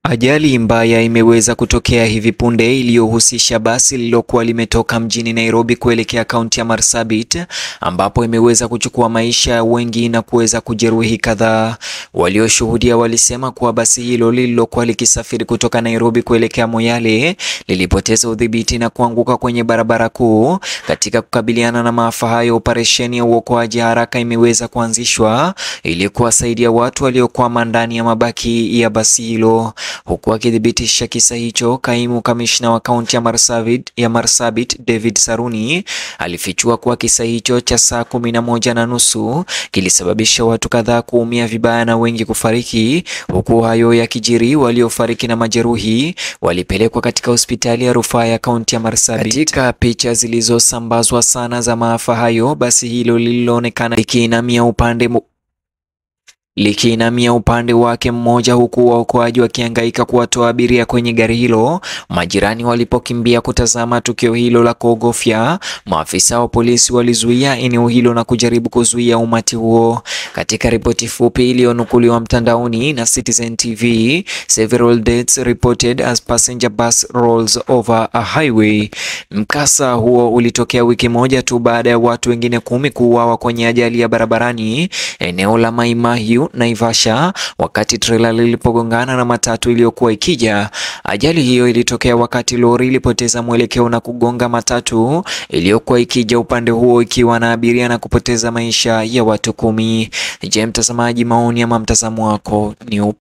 Ajali mbaya imeweza kutokea hivi punde iliyohusisha basi lililokuwa limetoka mjini Nairobi kuelekea kaunti ya Marsabit ambapo imeweza kuchukua maisha ya wengi na kuweza kujeruhi kadhaa. Walioshuhudia walisema kuwa basi hilo lililokuwa likisafiri kutoka Nairobi kuelekea Moyale lilipoteza udhibiti na kuanguka kwenye barabara kuu. Katika kukabiliana na maafa hayo, operesheni ya uokoaji haraka imeweza kuanzishwa ili kuwasaidia watu waliokwama ndani ya mabaki ya basi hilo. Huku akithibitisha kisa hicho, kaimu kamishna wa kaunti ya Marsabit, ya Marsabit David Saruni alifichua kuwa kisa hicho cha saa kumi na moja na nusu kilisababisha watu kadhaa kuumia vibaya na wengi kufariki. Huku hayo yakijiri, waliofariki na majeruhi walipelekwa katika hospitali ya rufaa ya kaunti ya Marsabit. Katika picha zilizosambazwa sana za maafa hayo, basi hilo lililoonekana likiinamia upande likiinamia upande wake mmoja huku waokoaji wakihangaika kuwatoa abiria kwenye gari hilo. Majirani walipokimbia kutazama tukio hilo la kuogofya, maafisa wa polisi walizuia eneo hilo na kujaribu kuzuia umati huo. Katika ripoti fupi iliyonukuliwa mtandaoni na Citizen TV, several deaths reported as passenger bus rolls over a highway. Mkasa huo ulitokea wiki moja tu baada ya watu wengine kumi kuuawa kwenye ajali ya barabarani eneo la Mai Mahiu Naivasha wakati trela lilipogongana na matatu iliyokuwa ikija. Ajali hiyo ilitokea wakati lori ilipoteza mwelekeo na kugonga matatu iliyokuwa ikija upande huo ikiwa na abiria na kupoteza maisha ya watu kumi. Je, mtazamaji, maoni ama mtazamo wako ni upi?